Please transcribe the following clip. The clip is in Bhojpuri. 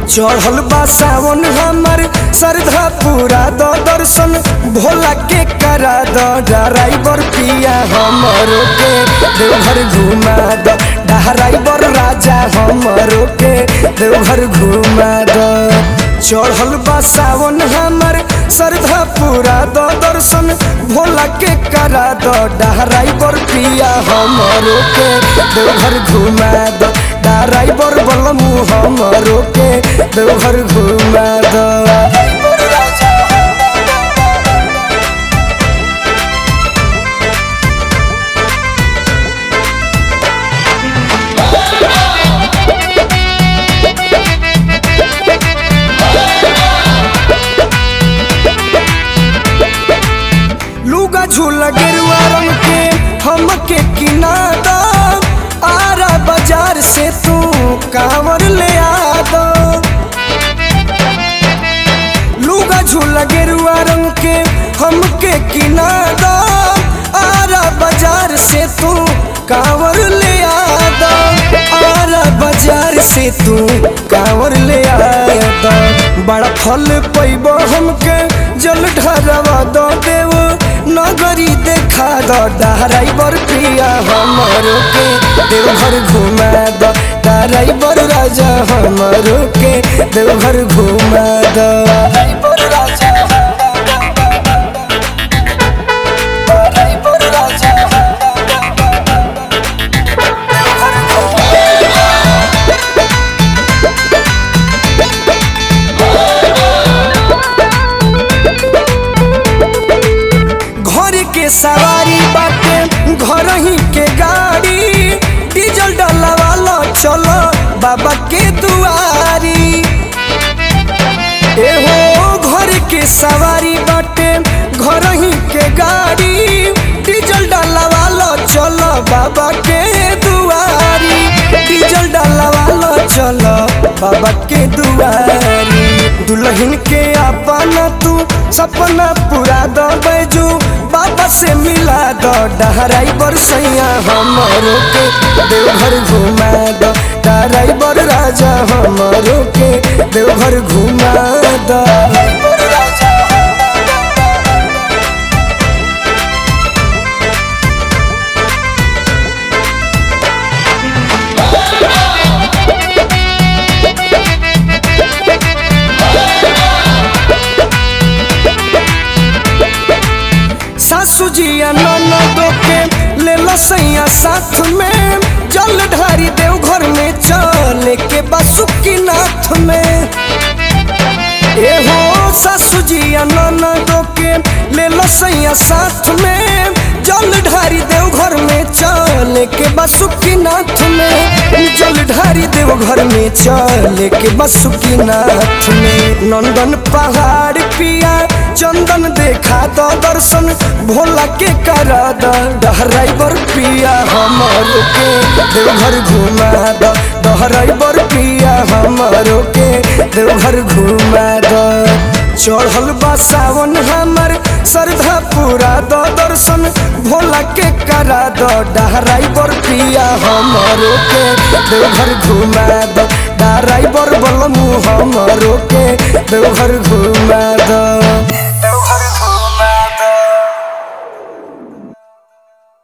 चढ़ल बा सावन हमर श्रद्धा पूरा द दर्शन भोला के करा द ड्राइवर पिया हमरो के देवघर घुमा द ड्राइवर राजा हमरो के देवघर घुमा द चढ़ल बा सावन हमर श्रद्धा पूरा द दर्शन भोला के करा द ड्राइवर पिया हमरो के देवघर घुमा द ड्राइवर बलमू हमरो के देवघर घुमा द लुगा झूला गेरुआ रंग के हमके किना द आरा बाजार से तू कांवर ले आ दो लुगा झूला गेरुआ रंग के हमके किना द आरा बाजार से तू कांवर ले आ दो आरा बाजार से तू कांवर ले आ दो बड़ा फल पैबो हमके जल ढरवा दो देव नगरी देखा दो ड्राइवर प्रिया हमरो के देवघर घुमा दो ड्राइवर राजा हमरो के देवघर घुमा दो ड्राइवर राजा ड्राइवर राजा घर के सवारी बाटे घर ही के गाड़ी डीजल डलवालो चलो बाबा के दुआरी एहो घर के सवारी बाटे घर ही के गाड़ी डीजल डलवालो चलो बाबा के दुआरी डीजल डलवालो चलो बाबा के दुआरी दुल्हन के अपना तू सपना पूरा दो बैजू बाबा से मिला दो ड्राइवर सैया हमरो के देवघर घुमा दो ड्राइवर राजा हमरो के देवघर घुमा दो सासू जी ननदो के ले लो सैया साथ में जल ढारी देव घर में चले के बासुकी नाथ में एहो सासू जी ननदो के ले लो सैया साथ में जल ढारी देव घर में चले के बासुकी नाथ में जल ढारी देव घर में चले के बासुकी नाथ में नंदन पहाड़ पिया चंदन देखा दो दर्शन भोला के करा दो ड्राइवर पिया हमरो के देवघर घुमा दो ड्राइवर पिया हमरो के देवघर घुमा दो चढ़ल बा सावन हमर श्रद्धा पूरा दो दर्शन भोला के करा दो ड्राइवर पिया हमरो के देवघर घुमा दो ड्राइवर बलमू हमरो के देवघर घुमा दो